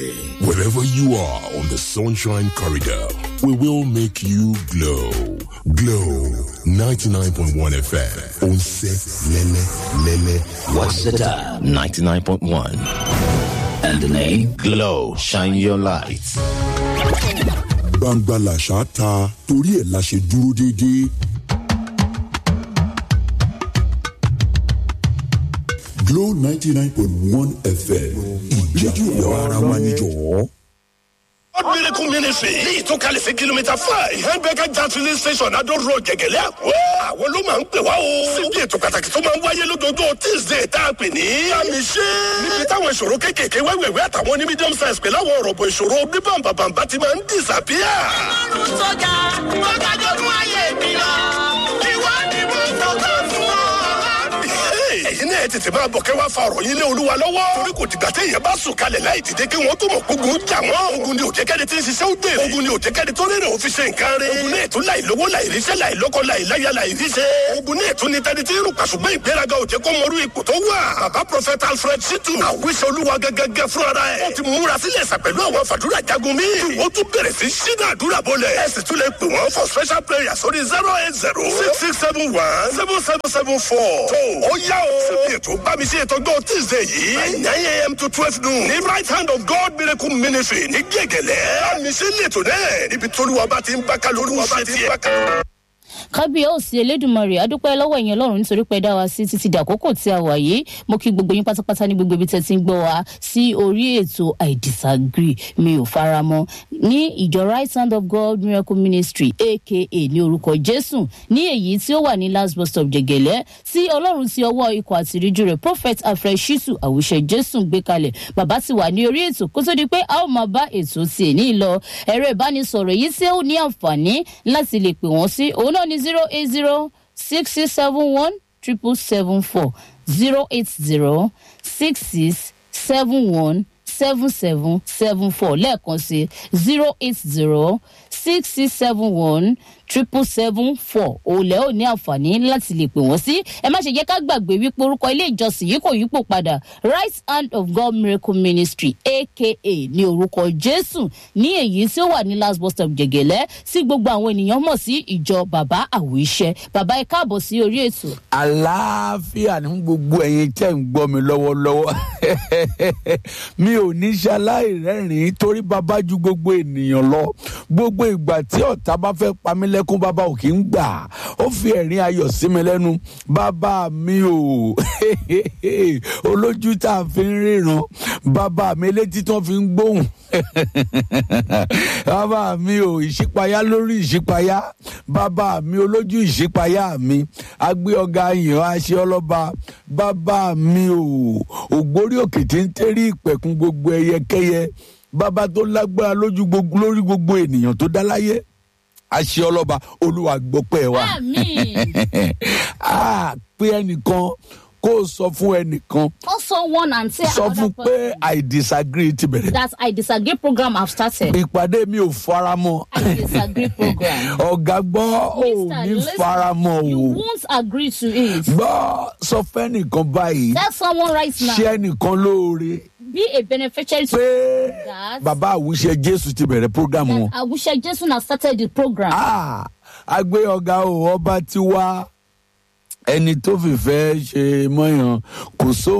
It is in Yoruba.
Wherever you are on the Sunshine Corridor, we will make you glow. Glow 99.1 FM. Onse Lele Lele. What's the time? 99.1. And the name? Glow. Shine your light. Gbangba làṣà ta torí ẹ̀ la ṣe dúró déédéé. Glow ninety nine point one FM ìjẹ́jú ara wa níjọ́. God Miracle Ministry ní ìtúkalẹ̀ sí kìlómítà five Hembeka Gas filling station Adó Road Jẹ̀gẹ̀lẹ́ Àkó. Àwọn ló máa ń pè wá o. Síbi ètò pàtàkì tó máa ń wáyé lójoojúmọ́ Tuesday tá a pè ní. Àmì ṣe. Níbi táwọn ìṣòro kéékèèké wẹ́wẹ̀wẹ́ àtàwọn ní medium size pẹ̀lú àwọn ọ̀rọ̀bọ̀ ìṣòro bíbàǹbàǹbà ti máa ń disappear. ọlọ́run tó ga tó ga jogún ayé mi lọ ìwọ ni mo fọkàn fún ọ. ẹ̀yin náà tètè máa bọ̀ kẹ́ wá fa ọ̀rọ̀ yín lé olúwa lọ́wọ́. torí kò dìgbà téèyàn bá sùn kalẹ̀ láì dìde kí wọ́n tó mọ̀ gbógun jà wọ́n. ogun ni òjẹ́kẹ́ni tí ń ṣiṣẹ́ ó dé. ogun ni òjẹ́kẹ́ni tó rírẹ̀ òfin ṣe nǹkan rẹ̀. ogun náà tún láì lówó láì ríṣẹ́ láì lọ́kọ láì láyà láì ríṣẹ́. ogun náà tún ní tẹni tí ń rùn pàṣùgbọ́n ìgbéraga òjẹ́ kó mọrú ipò tó wà. bàbá prọfẹ̀tà alfred shitu àwíṣẹ olúwa gẹ́gẹ́gẹ́ fúnra ẹ̀. ó ti múra sílẹ̀ sà pẹ̀lú àwọn fàdúrà jagun mi. ó tún bẹ̀rẹ̀ sí ṣínà àdúrà bọ́lẹ̀. ẹ sì tún lè pè wọ́n for special prayer sórí zero eight zero six six seven one seven seven seven four. tó ó yá o. síbi ètò bá mi ṣe ìtọ́jú tuesday yìí. by nine a.m. to twelve noon. ní right hand of God miracle ministry ní gègèlè. àmì sí lẹ́tọ̀ náà níbi tóluwa bá ti ń bá kálórú ṣe tiẹ̀. kábíyèsí elédùnmarè adúpẹ́ lọ́wọ́ ẹ̀yìn ọlọ́run nítorí pé dá wa sí títí di àkókò tí a wà yìí mo kí gbogbo yín pátápátá ní gbogbo ibi tẹ́ ti ń gbọ́ wa sí orí ètò i disagree mi ò faramọ́ ní ìjọ right hand of god miracle ministry aka ní orúkọ jésù ní èyí tí ó wà ní last bus stop jẹgẹlẹ tí ọlọ́run ti ọwọ́ ikọ̀ àtìríjú rẹ̀ prophet alfred shitu àwùṣe jésù gbé kalẹ̀ bàbá ti wà ní orí ètò kó tó di pé a ó máa bá ètò tiẹ̀ ní lọ ẹ̀rọ ìbánisọ̀rọ̀ yìí tí ó ní àǹfààní láti lè pè wọ́n sí òun náà ní zero eight zero six six seven one triple seven four zero eight zero six six seven one seven seven seven four lẹ́ẹ̀kan sí zero eight zero six six seven one triple seven four òòlẹ̀ ò ní àǹfààní láti lè pè wọ́n sí ẹ má ṣe jẹ́ ká gbàgbé wípé orúkọ ilé ìjọsìn yìí kò yípo padà right hand of god miracle ministry aka ní orúkọ jésù ní èyí tí ó wà ní last bus stop jẹgẹlẹ tí gbogbo àwọn ènìyàn mọ̀ sí ìjọ bàbá àwòṣẹ bàbá ẹ káàbọ̀ sí orí ètò. àlàáfíà ní gbogbo ẹ̀yin tẹ́ ń gbọ́ mi lọ́wọ́lọ́wọ́ mi ò ní ṣaláì rẹ́rìn-ín torí bàbá ju gbogbo ènìyàn lọ gbogbo ìgbà tí ọ̀tá bá fẹ́ pa mí lẹ́kún bàbá ò kí ń gbà ó fi ẹ̀rín ayọ̀ sí mi lẹ́nu bàbá mi ò olójú tá a fi ń ríran bàbá mi létí tí wọ́n fi ń gbóhùn bàbá mi ò ìṣípayá lórí ìṣípayá bàbá mi olójú ìṣípayá mi agbé ọ̀gá yìnyín aṣẹ ọlọ́ba bàbá mi ò ògbórí òkè tí ń tẹ́rí ìpẹ̀kun gbogbo ẹyẹkẹyẹ bàbá tó lágbára lójú gbogbo lórí gbogbo ènìyàn tó dá láyé aṣẹ ọlọ́ba olúwa gbọ́pẹ́ wa a pé ẹnìkan kó o sọ fún ẹnìkan also one and say sọ fún another pé i disagree ti bẹ̀rẹ̀ that i disagree program have started. ìpàdé mi ò faramọ́ i disagree program. ọ̀gá gbọ́ ò Mister, ní listen, faramọ́ you o won't agree to it. gbọ́ sọ fẹ́nìkan báyìí tell someone right now ṣé ẹnìkan lóore be a beneficiary to pé that. bàbá àwùṣe jésù ti bẹ̀rẹ̀ program wọn. that awuse jesu na started the program. Ah, agbé ọ̀gá o ọba ti wá ẹni tó fìfẹ́ ṣe mọ́yàn kò sóhun.